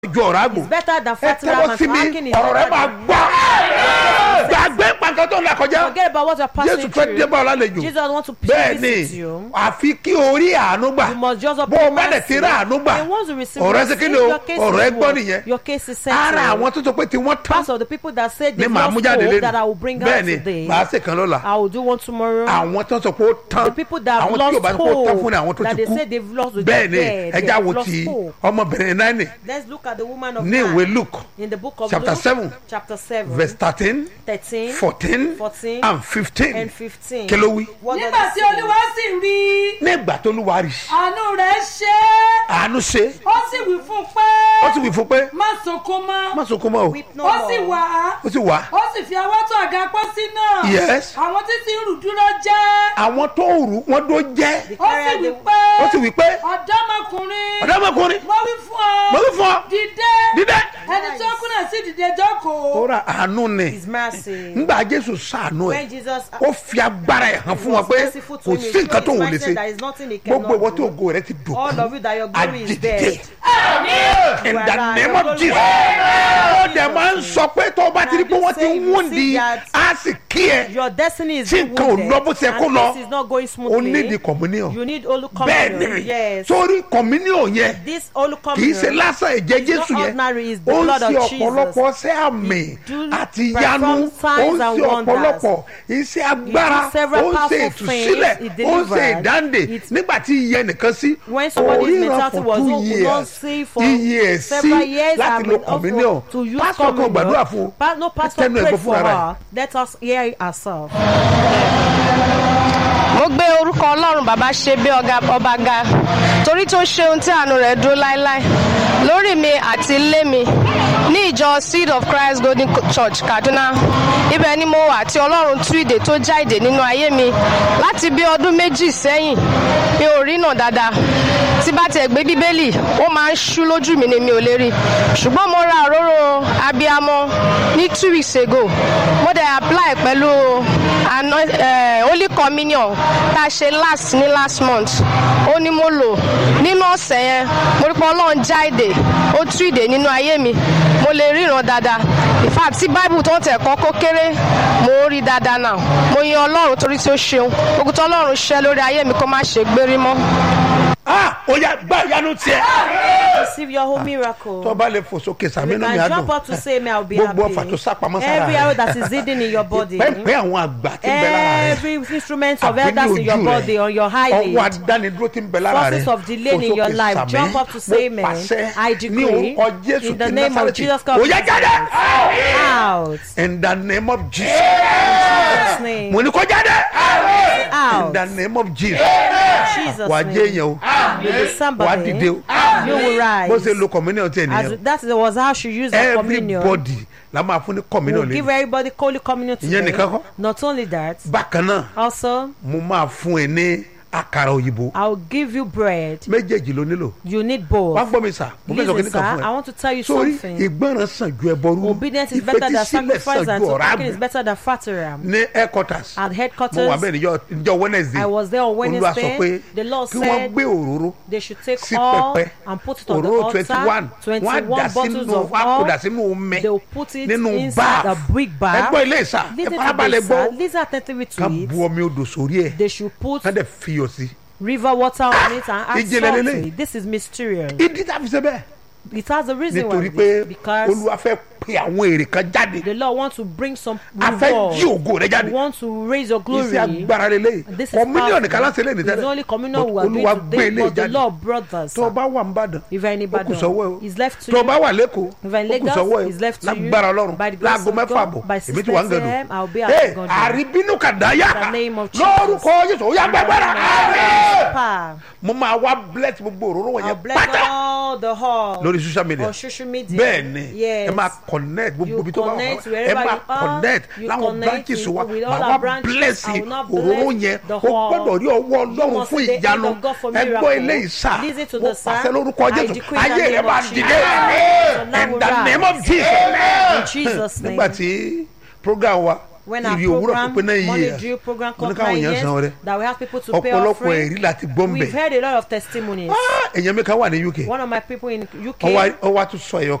ju ọ̀rá gbò It's better than ẹ fertile tẹ́wọ́ man sí for mi hacking is ọ̀rọ̀ rẹ better máa than- gbọ́ gbàgbé pàǹkan tó ń là kọjá Forget about what you're jésù passing fẹ́ dé through. bá ọ lálejò Jesus wants to bẹ́ẹ̀ visit ni you. àfi kí orí àánú gbà You must just bó o obtain bá dẹ̀ ti rí àánú gbà And once you receive ọ̀rọ̀ mercy, ẹsẹ̀ kí ni o your case ọ̀rọ̀ ẹ is gbọ́ what? nìyẹn Your case is ara settled. àwọn tó sọ pé tí wọ́n tán Part of the people that said ní they màá lost mú jáde hope lẹ́nu that I will bring out bẹ́ẹ̀ ni today. màá ṣe kan lọ́la I will do one tomorrow. àwọn tó sọ pé ó tán the people that have àwọn tí yóò lost bá sọ pé ó tán fún ni àwọn hope tó that ti they kú say they've lost with bẹ́ẹ̀ ni their dead, ẹja they wo have lost ti hope. ọmọbìnrin náà ni Let's look at the woman of ní Nine ìwé luke in the book of chapter Luke, seven, chapter seven, verse thirteen 13, fourteen 14, and fifteen and 15. kí ló wí. What does nígbà it tí say? olúwa sì rí i nígbà tó lù wá rí àánú rẹ̀ ṣe é àánú ṣe ó sì wí fún un pé ó sì wí fún pé má sunkún mọ́ má sunkún mọ́ o Weep no ó sì more. wá ó sì wá ó sì fi ọwọ́ tó àga pósí náà Yes. àwọn tí ti ń rù dúró jẹ́ àwọn tó rù wọ́n tó jẹ́ ó sì wí pé ó sì wí pé ọ̀dọ́mọkùnrin ọ̀dọ́mọkùnrin mo wí fún ọ mo wí fún ọ dìde dídẹ́ ẹni tó kú náà sì dìde jókòó ó ra àánú ni His mercy. nígbà jésù sàánú ẹ̀ When Jesus ó fi agbára ẹ̀ hàn fún wọn pé merciful to kò him, sí nǹkan tó his wò lè mindset ṣe there is nothing he cannot gbogbo ìwọ do. tí ògo rẹ ti dùn All of you that your glory is àdìdìdè dead. in You the are name alive. of Your jesus ó glory dẹ̀ máa ń sọ pé tó o bá ti rí pé wọ́n ti ń wúndi See that- á sì kí ẹ Your destiny is Tí being nǹkan ò wounded, lọ bó ṣe kó and lọ, this is not going o smoothly. ní di communion You need Holy bẹ́ẹ̀ Communion. ni Yes. sórí communion yẹn This Holy kì í ṣe Communion. lásán ẹ̀jẹ̀ It's jésù not yẹn ordinary, it's the ó ń blood ṣe of Jesus. ọ̀pọ̀lọpọ̀ ṣe àmì do àti perform yanu ó signs ń and ṣe wonders. ọ̀pọ̀lọpọ̀ iṣẹ́ agbára do several ó ń ṣe powerful ìtúsílẹ̀ things, it ó ń ṣe delivered. ìdáǹdè It- nígbà tí iye nìkan sí When somebody's oríran mentality for was two not- could not years see for iye ẹ̀ sí several years láti and lo also communion to use pásítọ̀ kan communion. gbàdúrà fún un Pa- no pastor tẹnu ẹ̀ pray gbọ́ for fúnra rẹ̀. her. Let us hear it ourselves. mo gbé orúkọ ọlọ́run bàbá ṣe bí ọ̀gá ọba ga torí tó ṣe ohun tí àánú rẹ̀ dúró láéláé lórí mi àti ilé mi ní ìjọ seed of christ golden church kaduna ibẹ̀ ni mo wà tí ọlọ́run tú ìdè tó já ìdè nínú ayé mi láti bí ọdún méjì sẹ́yìn mi ò rí náà dáadáa tí bá tiẹ̀ gbé bíbélì ó máa ń ṣú lójú mi ni mi ò lè rí ṣùgbọ́n mo ra òróró abiyamọ ní two weeks ago mo dẹ̀ apply pẹ̀lú ano- eh, holy communion tá a ṣe last ní last month ó ní mo lò nínú ọ̀sẹ̀ yẹn mo rí pé ọlọ́run já ìdè ó tú ìdè nínú ayé mi mo lè ríran dáadáa in fact tí bible tó ń tẹ̀ kọ́ kó kéré mo ń rí dáadáa náà mo yan ọlọ́run torí tí ó ṣeun ogun tó ọlọ́run ṣẹ́ lórí ayé mi kó má ṣe gbérí mọ́. ah ó yá gbá ìyanu tiẹ̀ Receive your whole miracle. tó bá lè fò sókè You sàmínú mi can á jump dùn up to say, May I be happy. gbogbo ọfà tó sápamọ́ sára Every arrow that is hidden in your body. pẹ́pẹ́ àwọn àgbà tí ń bẹ lára rẹ̀ Every instrument of àbí ní elders in your ojú body, rẹ̀ on your ọwọ́ eyelid. adánidúró tí ń bẹ lára rẹ̀ Forces of delay in fò your sókè life. sàmí. Jump up to say Mo amen. pàṣẹ I ní decree orúkọ jésù in the ti name of násàrẹ́tì Jesus ó Christ. yá jáde Out. in the name of jesus Jesus' name. mo ní kó jáde in Out. the name of jesus Jesus' wàá jẹ́ èèyàn name. o You be wàá somebody. dìde o You will bó ṣe rise. lo communion ti As ènìyàn that was how she used the communion. everybody la máa fún ní We'll communion give lé everybody holy communion Ìyẹn today. nìkan kọ́. Not only that, bákan náà also mo máa fún ẹ ní àkàrà òyìnbó I'll give you bread. méjèèjì ló nílò You need both. wá gbọ́ mi sà mo fẹ́ sọ kí Listen, ní sir, kan fún I ẹ want to tell you sórí something. ìgbọràn sàn ju ẹbọ rú Obedience is better than ìfetísílẹ̀ sacrifice sàn and ju to ọ̀rá talking is gùn better than flattery. ní headquarters At mo headquarters, wà bẹ́ẹ̀ níjọ́ níjọ́ wednesday I was there on olúwa sọ pé Wednesday. The Lord kí wọ́n said gbé òróró they should take sí all pẹpẹ and put it on the òróró twenty altar. one wọ́n á 21 dà bottles sínú of wọ́n á kó oil. dà sínú omi They will put it nínú inside báà a big bar. ẹgbọ́ ilé ìsà ẹ Listen to farabalẹ̀ this, gbọ́ sir. Listen attentively to ká bu it. omi odò sórí ẹ̀ They should put ká dẹ̀ fiyọ̀ sí river water on it and add ìjìnlẹ̀ salt to lélẹ̀. it. This is mysterious. ìdí tá a fi ṣe bẹ́ẹ̀ It has a reason why. nítorí it pé is. Because olúwa fẹ́ pe àwọn èrè kan jáde the Lord wants to bring some a fẹ́ reward. jí ògo rẹ He jáde wants to raise your glory. iṣẹ́ agbára lélẹ̀ This is kọ́mílíọ̀nù kan láti powerful. lè ní It's tẹ́lẹ̀ only communion we But are olúwa doing gbé today, ilé but the jáde Lord brought us. tó o bá wà ń bàdàn If any ó kù Ibadan sọ́wọ́ ẹ o is left to tó o you, bá wà lẹ́kọ̀ọ́ If in ó kù Lagos, sọ́wọ́ ẹ it's left o to you. lágbára ọlọ́run By the grace láago of mẹ́fà God, àbọ̀ by èmi ti wà ń 6 gẹ̀dọ̀ a.m., I'll be at ee Igandu. àríbínú kàdáyà In the name of Jesus. lórúkọ yéṣu ó yá gbàgbára Pa. mo máa wá bless gbogbo òróró I'll wọ̀nyẹn bless pátá all the hall lórí social media on social media. bẹ́ẹ̀ ni Yes. ẹ máa connect gbogbo You ibi tó bá wà connect ẹ wherever máa you are. connect You láwọn connect branches with- wa with all màá our wá branches. bless I will not òróró bless yẹn the o whole. gbọ́dọ̀ rí ọwọ́ ọlọ́run must fún see the ìyanu hand of God for ẹ gbọ́ miracle. eléyìí sá Listen to mo the sound. pàṣẹ lórúkọ I jésù decree in the ayé rẹ name máa of dìde Jesus. So now in we the rise. name of jesus In Jesus' name. nígbà tí program wa when our ìrì òwúrọ̀ program, pé náà money yíyẹ drill program Mo come ní káwọn nine èèyàn years, san ọrẹ that we have people to pay ọ̀pọ̀lọpọ̀ offering. ẹ̀rí láti gbọ́ ń We've bẹ̀ heard a lot of testimonies. èèyàn mi kan wà ní uk One of my people in UK, ọwọ́ tún sọ ẹ̀yọ